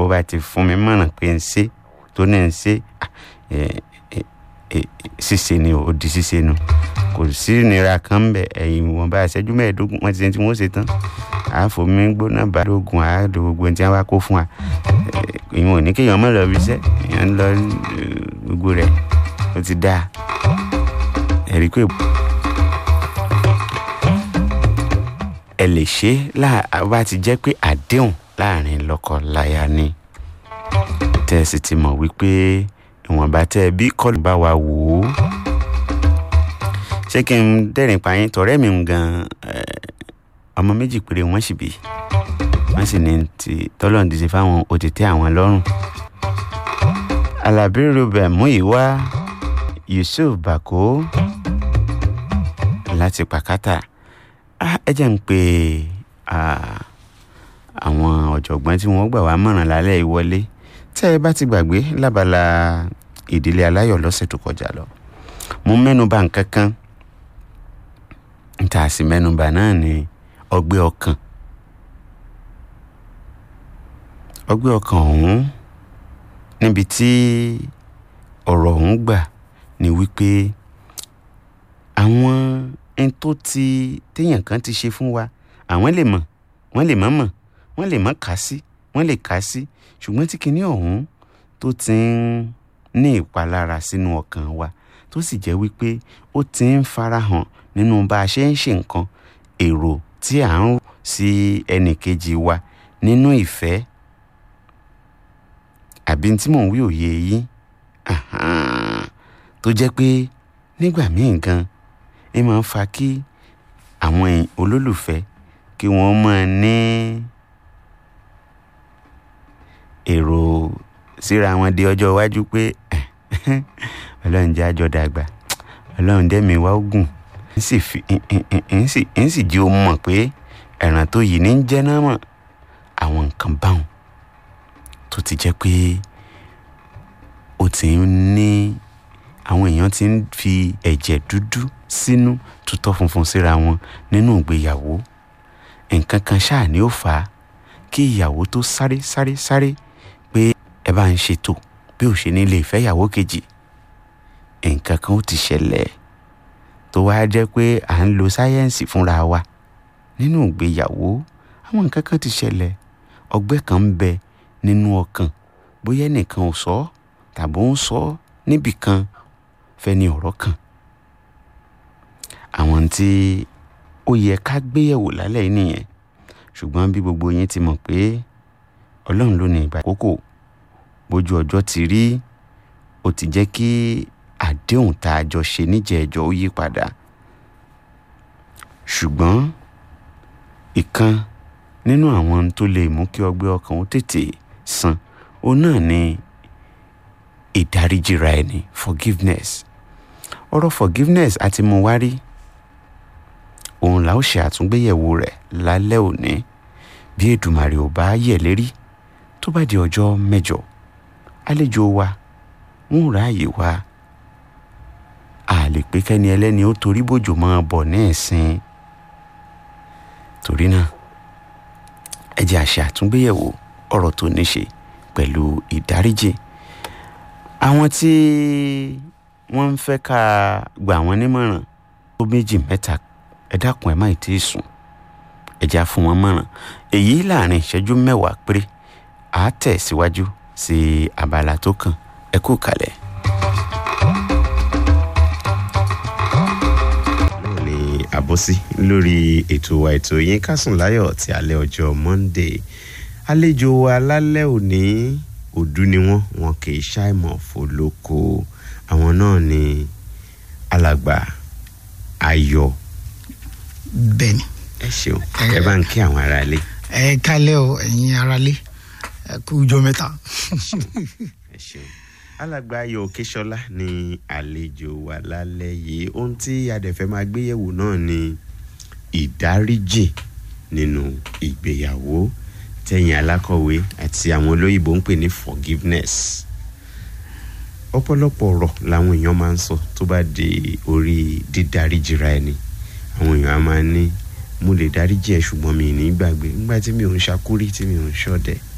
bó bá ti fún mi mọ̀ràn pé ń ṣe tó ní ń ṣe ṣíṣe ni ó di ṣíṣe nu kò sí ìnira kan ń bẹ ẹ̀yìn wọn bá ṣẹ́jú mẹ́ẹ̀ẹ́dógún wọ́n ti ṣe tí wọ́n ṣe tán àfomi gbóná bá lóògùn àádọ́ gbogbo tí wọ́n bá kó fún wa ìwọ̀n ò ní kéèyàn mọ̀ lọ bí iṣẹ́ èèyàn ń lọ gbogbo rẹ̀ ó ti dáa ẹ̀rí pé ẹ lè ṣe bá ti jẹ́ pé àdéhùn láàrin lọ́kọ-láya ni tẹ́ ẹ sì ti mọ̀ wípé ìwọ̀nba tẹ́ ẹ bí kọ́lù bá wa wò ó ṣé kí n dẹ́rìn payín tọ̀rẹ́ mi gan ọmọ méjì péré wọ́n sì bí wọ́n sì ní ti tọ́lọ́run ti ṣe fáwọn òtítẹ́ àwọn lọ́rùn alábí rubẹ̀ múyìwá yusuf bako láti pàkátà ẹ jẹ́ ń pe àwọn ọ̀jọ̀gbọ́n tí wọ́n gbà wá mọ̀ràn lálẹ́ ìwọlé tẹ́ ẹ bá ti gbàgbé lábala ìdílé aláyọ̀ lọ́sẹ̀ tó kọjá lọ mo mẹ́nuba nǹkan kan níta sì mẹ́nuba náà ni ọgbẹ́ ọkàn ọgbẹ́ ọkàn ọ̀hún níbi tí ọ̀rọ̀ ọ̀hún gbà ni wípé àwọn ẹni tó ti téèyàn kan ti ṣe fún wa àwọn lè mọ̀ wọ́n lè mọ̀ mọ̀ wọ́n lè mọ̀ kà sí wọ́n lè kà sí ṣùgbọ́n tí kinní ọ̀hún tó ti ń ní ìpalára sínú ọkàn wa tó sì jẹ́ wípé ó ti ń farahàn nínú bá a ṣe ń ṣe nǹkan èrò tí à ń rò sí ẹnìkejì wa nínú ìfẹ́ àbí tí mò ń wí òye yìí tó jẹ́ pé nígbà míì gan ẹ máa ń fa kí àwọn olólùfẹ́ kí wọ́n máa ní èrò síra wọn di ọjọ́ iwájú pé ọlọ́run jẹ́ àjọ dàgbà ọlọ́run dẹ́mi wá ogun ń sì jí o mọ̀ pé ẹ̀ràn tó yìí ní ń jẹ́ náà mọ̀ àwọn nǹkan báwọn tó ti jẹ́ pé ó ti ń ní àwọn èèyàn ti ń fi ẹ̀jẹ̀ dúdú sínú tutọ́ funfun síra wọn nínú ìgbéyàwó nǹkan kan ṣáà ni ó fà á kí ìyàwó tó sáré sáré sáré pé ẹ bá ń ṣètò bí ò ṣe ní lè fẹ́ ìyàwó kejì nǹkan kan ó ti ṣẹlẹ̀ tó wáá jẹ́ pé à ń lo sáyẹ́ǹsì fúnra wa nínú ìgbéyàwó àwọn nǹkan kan ti ṣẹlẹ̀ ọgbẹ́ kan ń bẹ nínú ọkàn bóyá ẹnìkan ò sọ tàbí ó ń sọ níbì kan fẹ́ni ọ̀rọ̀ kan àwọn tí ó yẹ ká gbéyẹ̀wò lálẹ́ yìí nìyẹn ṣùgbọ́n bí gbogbo yín ti mọ̀ pé ọlọ́run ló ní ìgbà àkókò bójú ọjọ́ ti rí ó ti jẹ́ kí àdéhùn tá a jọ ṣe níjẹ̀ẹ́jọ́ ó yí padà ṣùgbọ́n ìkan nínú àwọn tó lè mú kí ọgbẹ́ ọkàn ó tètè san òun náà ni ìdáríjìra ẹni forgiveness ọ̀rọ̀ forgiveness àti mo wá rí òun là ó ṣe àtúngbéyẹ̀wò rẹ̀ lálẹ́ òní bí Èdùmàrè ò bá yẹ̀ lérí tó bá di ọjọ́ mẹ́jọ àlejò wa wọn ò ráàyè wa a lè pé kẹ́ni ẹlẹ́ni ó torí bòjò máa bọ̀ ní ẹ̀sìn torí náà ẹ jẹ́ àṣẹ àtúngbéyẹ̀wò ọ̀rọ̀ tó ní ṣe pẹ̀lú ìdáríjì àwọn tí wọ́n ń fẹ́ ká gbà wọ́n nímọ̀ràn tó méjì mẹ́ta ẹ dákun ẹ má ì tí ì sùn ẹ já fún wọn mọ̀ràn èyí láàrin ìṣẹ́jú mẹ́wàá péré à á tẹ̀ síwájú sí abala tó kàn ẹ kú kalẹ̀. ní àbọ̀sí lórí ètò wa ètò yín kásùn láyọ̀ ti alẹ́ ọjọ́ Monday àlejò wa lálẹ́ òní òdú ni wọ́n wọn kì í ṣàìmọ̀ fọlọ́kọ àwọn náà ni alàgbà ayọ̀ bẹ́ẹ̀ni. ẹ ṣeun ẹ bá ń kí àwọn aráalé. ẹ kálẹ́ o ẹ̀yin aráalé ẹ kú ọjọ́ mẹ́ta. ẹ ṣeun alàgbà ayọ̀ òkèṣọlá ni àlejò wa lálẹ́ yìí ohun tí adẹ̀fẹ́ máa gbéyẹ̀wò náà ni ìdáríjì nínú ìgbéyàwó tẹ̀yìn alákọ̀wé àti àwọn olóyìnbó ń pè ní forgiveness ọ̀pọ̀lọpọ̀ ọ̀rọ̀ làwọn èèyàn máa ń sọ tó bá di orí dídáríjìra ẹni àwọn èèyàn á máa ní mo lè dáríjì ẹ ṣùgbọ́n mi ì ní gbàgbé nígbà tí mi ò ń ṣakúrí tí mi ò ń ṣọ̀dẹ̀